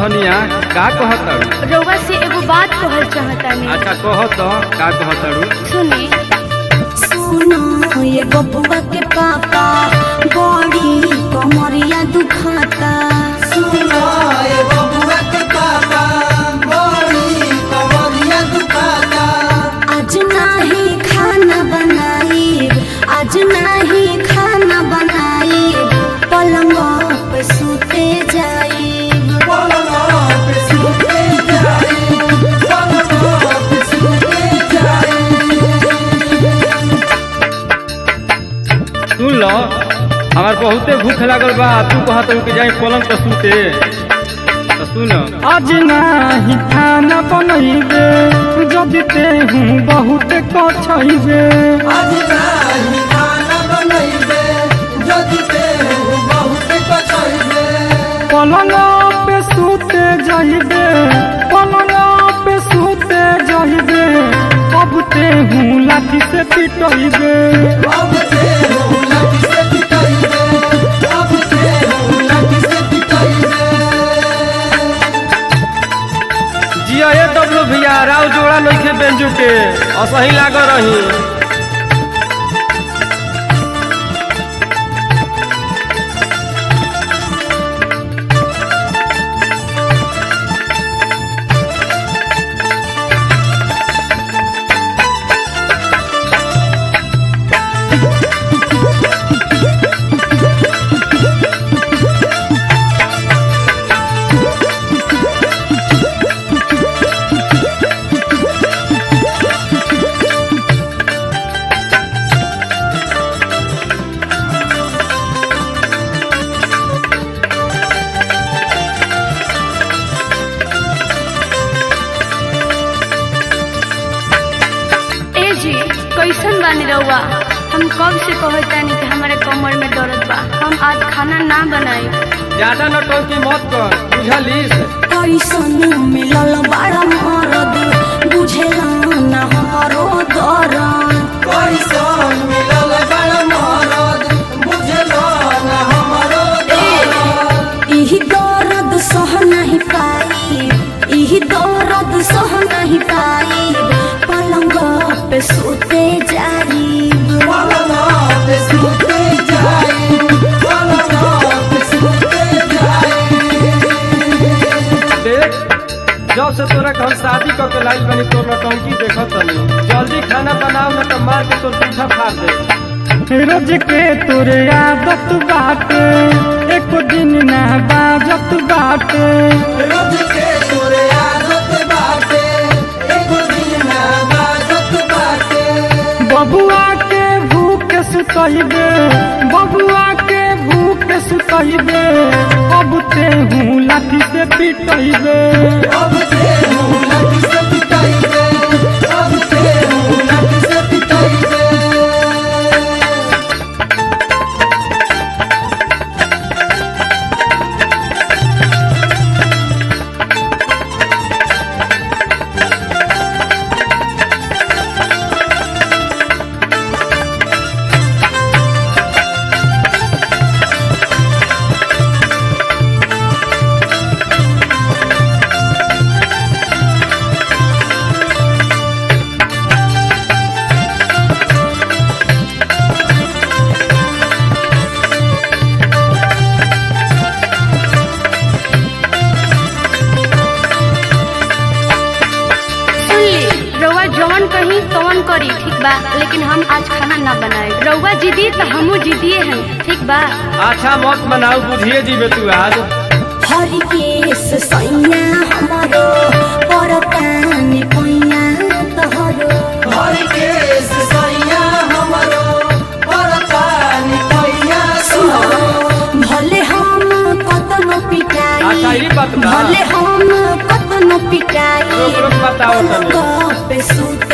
धनिया का कहताड़ू रउआ से एगो बात कहल चाहतानी अच्छा कह तो का कहताड़ू सुनी सुनो ये बबुआ के पापा बड़ी कमरिया दुखाता सुनो ए बबुआ के पापा बड़ी कमरिया दुखाता आज नाही खाना बनाई आज नाही खाना बनाई पलंग पे सुते जाई पलंग पे सुते जाए पलंग पे सुते जाए सुन लो हमार बहुते भूख लागल बा तू कहत कि जाई पलंग पर सूते तो सुन आज नाही खाना बनैबे जदि तेहू बहुत कछैबे आज नाही खाना बनैबे जदि ते बहुत कछैबे पलंग पे सूते जइबे पलंग पे सूते जइबे अब तेहू लाठी से पिटैबे अब ते लठी से पिटाइबे अब ते लठी से पिटाइबे जिया ए डब्लू भैया राव जोड़ा नइखे बेंजू के असही लाग रही ए जी कैसन बानी रउआ हम कब से कहतानी कि हमारे कमर में दर्द बा हम आज खाना ना बनाई ज्यादा नटंकी मत कर बुझलिस कैसन मिलल बड़ा मरद बुझेला ना हमारो दर्द कैसन मिलल बड़ मरद बुझलो न हमरो दर्द इही दर्द सह नहीं पाई इही दर्द सह नहीं पाई पलंग पे सोते जाई पलंग पे सुते जाए पलंग पे सुते जाए देख जब से तोरा के हम शादी क के लाइल बनी तोर नटंकी देखत तनी जल्दी खाना बनाओ न त मार के तोर पीछा फाड़ दे रोज के तोरे आदत बाटे एक दिन ना बाजत बाटे रोज के तोरे आदत बाटे एगो दिन ना बाजत बाटे बबुआ के भूख सुतैबे बबुआ के भूख सुतैबे अब तेहू लाठी से पिटैबे अब ते लठी से पिटाइबे अब ते लठी से पिटाइबे सुन ली रउआ जवन कही तवन करी ठीक बा लेकिन हम आज खाना ना बनाए रउआ जिदी तो हमू जिदिए हैं ठीक बा अच्छा मत बनाऊ बुझिए जीवे तू आज हर केस सैया हमारो परतान पैया तहरो हर केस सैया हमरो परतानी पैया सुनो भले हम कतनो पिटाई अच्छा ई बात बा भले हम कतनो पिटाई रोक रोक बताओ तनी पलंग पे सुते